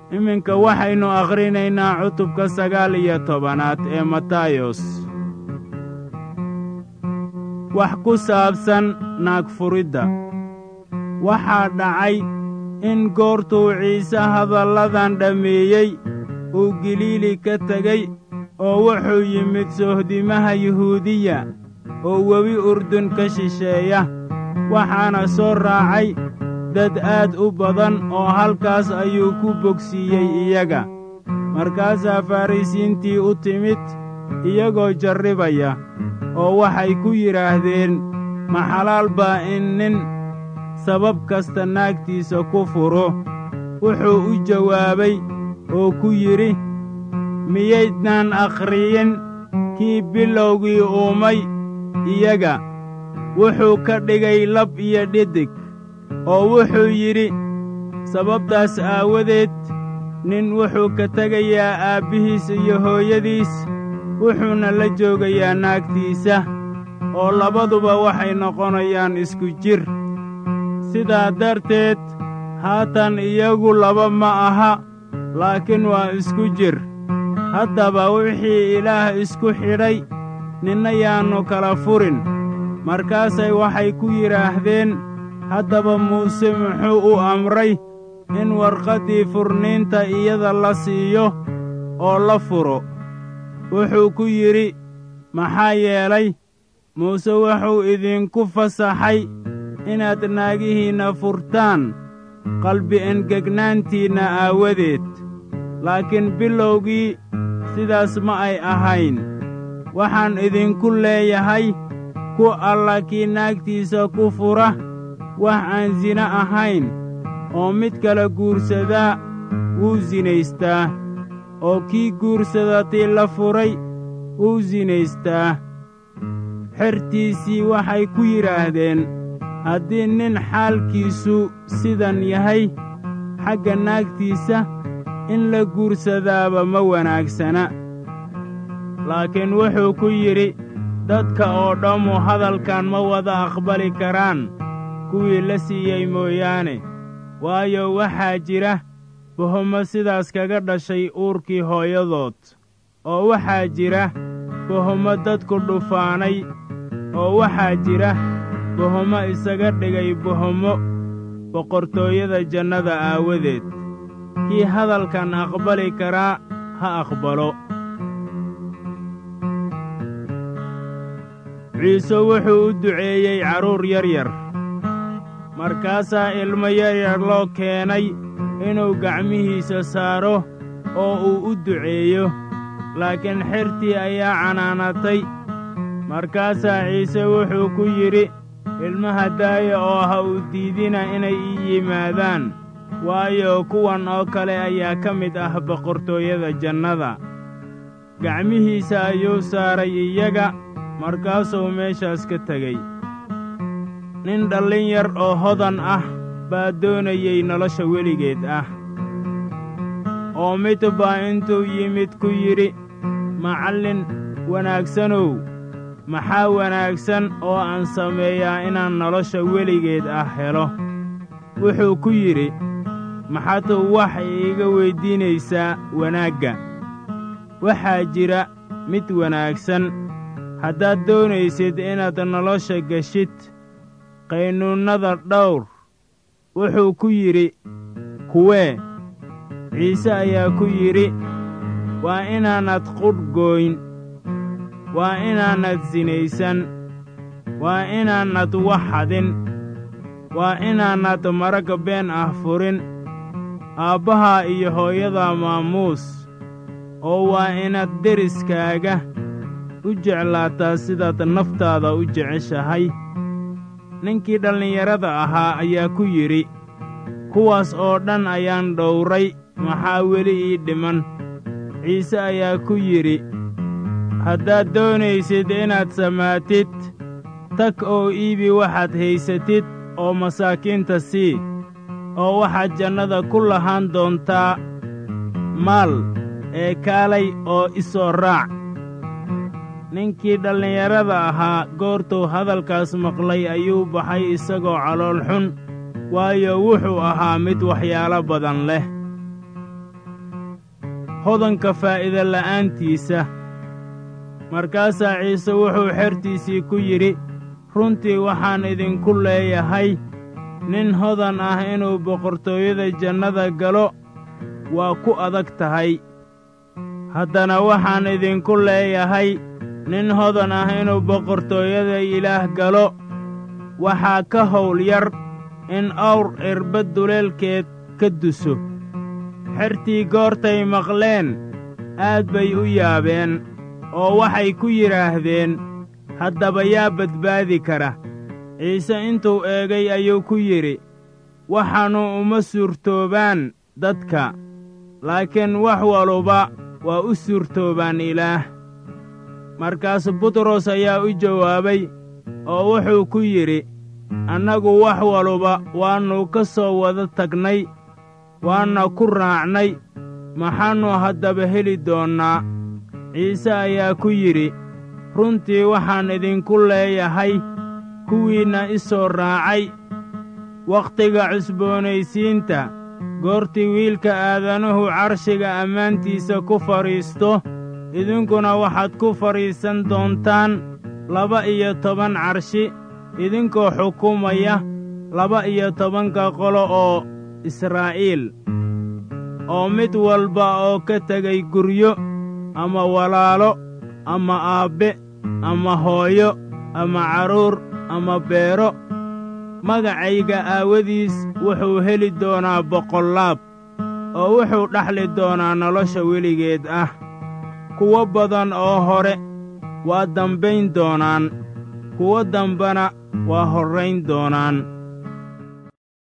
iminka waxaynu akhrinaynaa cutubka sagaal iyo tobanaad ee matayos wax ku saabsan naagfuridda waxaa dhacay in goortuu ciise hadalladan dhammeeyey uu galiili ka tegey oo wuxuu yimid sohdimaha yuhuudiya oo webi urdun ka shisheeya waxaana soo raacay dad aad u badan oo halkaas ayuu ku bogsiiyey iyaga markaasaa farrisiintii u timid iyagoo jarribaya oo waxay ku yidhaahdeen ma xalaal baa in nin sabab kasta naagtiisa ku furo wuxuu u jawaabay oo ku yidhi miyaydnaan akhriyin kii bilowgii uumay iyaga wuxuu ka dhigay lab iyo dhidig oo wuxuu yidhi sababtaas aawadeed nin wuxuu ka tegayaa aabbihiis iyo hooyadiis wuxuuna la joogayaa naagtiisa oo labaduba waxay noqonayaan isku jir sidaa darteed haatan iyagu laba ma aha laakiin waa isku jir haddaba wixii ilaah isku xidhay ninna yaannu kala furin markaasay waxay ku yidhaahdeen haddaba muuse muxuu u amray in warqaddii furniinta iyada la siiyo oo la furo wuxuu ku yidhi maxaa yeelay muuse wuxuu idinku fasaxay inaad naagihiinna furtaan qalbi engegnaantiinna aawadeed laakiin bilowgii sidaas ma ay ahayn waxaan idinku leeyahay ku alla kii naagtiisa ku fura wax aan sina ahayn oo mid kale guursadaa wuu sinaystaa oo kii guursadatii la furay wuu sinaystaa xertiisii waxay ku yidhaahdeen haddii nin xaalkiisu sidan yahay xagga naagtiisa in la guursadaaba ma wanaagsana laakiin wuxuu ku yidhi dadka oo dhammu hadalkan ma wada aqbali karaan kuwii la siiyey mooyaane waayo waxaa jira bohomo sidaas kaga dhashay uurkii hooyadood oo waxaa jira bohomo dadku dhufaanay oo waxaa jira bohomo isaga dhigay bohomo boqortooyada jannada aawadeed kii hadalkan aqbali karaa ha aqbalo ciise wuxuu u duceeyey carruur yaryar markaasaa ilmo yaryar loo keenay inuu gacmihiisa saaro oo uu u duceeyo laakiin xertii ayaa canaanatay markaasaa ciise wuxuu ku yidhi ilmaha daaya oo ha u diidina inay ii yimaadaan waayo kuwan oo kale ayaa ka mid ah boqortooyada jannada gacmihiisa ayuu saaray iyaga markaasuu meeshaas ka tegey nin dhallin yar oo hodan ah baa doonayey nolosha weligeed ah oo mid baa intuu yimid ku yidhi macallin wanaagsanow maxaa wanaagsan oo aan sameeyaa inaan nolosha weligeed ah helo wuxuu ku yidhi maxaad wax iiga weyddiinaysaa wanaagga waxaa jira mid wanaagsan haddaad doonaysid inaad nolosha geshid qaynuunnada dhawr wuxuu ku yidhi kuwee ciise ayaa ku yidhi waa inaanad qudh gooyn waa inaanad sinaysan waa inaanad wax xadin waa inaanad marag been ah furin aabbahaa iyo hooyadaa maamuus oo waa inaad deriskaaga u jeclaataa sidaad naftaada u jeceshahay ninkii dhallinyarada ahaa ayaa ku yidhi kuwaas oo dhan ayaan dhowray maxaa weli ii dhiman ciise ayaa ku yidhi haddaad doonaysid inaad samaatid tag oo iibi waxaad haysatid oo masaakiinta sii oo waxaad jannada ku lahaan doontaa maal ee kaalay oo i soo raac ninkii dhallinyarada ahaa goortuu hadalkaas maqlay ayuu baxay isagoo calool xun waayo wuxuu ahaa mid waxyaalo badan leh hodanka faa'iida la'aantiisa markaasaa ciise wuxuu xertiisii ku yidhi runtii waxaan idinku leeyahay nin hodan ah inuu boqortooyada jannada galo waa ku adag tahay haddana waxaan idinku leeyahay nin hodan ah inuu boqortooyada ilaah galo waxaa ka hawl yar in awr irbad duleelkeed ka duso xertii goortay maqleen aad bay u yaabeen oo waxay ku yidhaahdeen haddaba yaa badbaadi kara ciise intuu eegay ayuu ku yidhi waxaannu uma suurtoobaan dadka laakiin wax waluba waa u suurtoobaan ilaah markaas butros ayaa u jawaabay oo wuxuu ku yidhi annagu wax waluba waannu ka soo wada tagnay waanna ku raacnay maxaannu haddaba heli doonnaa ciise ayaa ku yidhi runtii waxaan idinku leeyahay kuwiinna i soo raacay wakhtiga cusboonaysiinta goortii wiilka aadanuhu carshiga ammaantiisa ku fadhiisto idinkuna waxaad ku fadhiisan doontaan laba iyo toban carshi idinkoo xukumaya laba iyo tobanka qolo oo israa'iil oo mid walba oo ka tegay guryo ama walaalo ama aabbe ama hooyo ama carruur ama beero magacayga aawadiis wuxuu heli doonaa boqollaab oo wuxuu dhaxli doonaa nolosha weligeed ah kuwo badan oo hore waa dambayn doonaan kuwo dambana waa horrayn doonaan